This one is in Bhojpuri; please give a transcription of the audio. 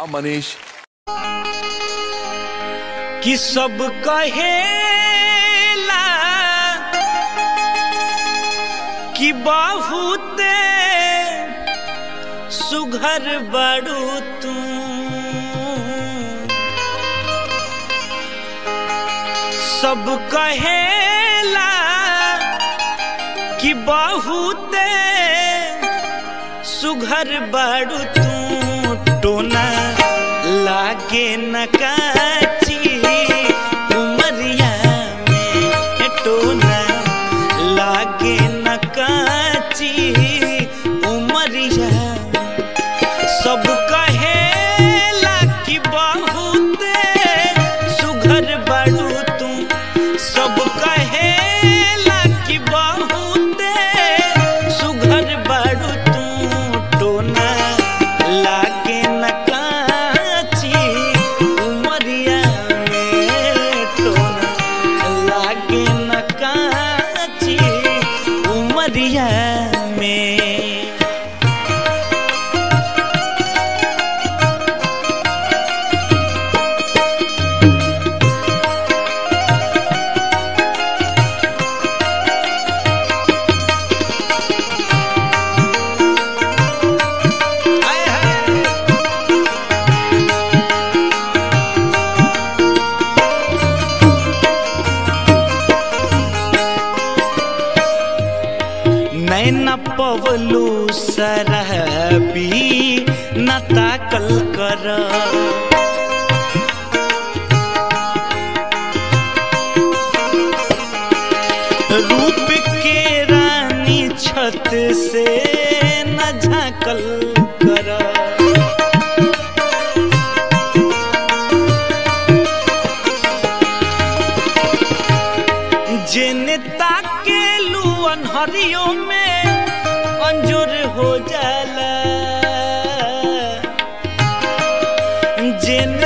हाँ मनीष कि सब कहेला कि बहुते सुघर बड़ू तू सब कहेला कि बहुते सुघर बड़ू तू टोना लागे न काची उमरिया में टोना लागे न काची उमरिया सब कहेला कि बहुते सुघर बड़ू तू सब कहेला कि बहुते सुघर बड़ू तू टोना लागे न काची उमरिया में टोना लागे न काची उमरिया में हाय हाय नैन पवलू सरहबी न ताकल कर रूप के रानी छत से न झाकल कर जेने ताके लू अनहरियों में अंजुर हो जाला जेने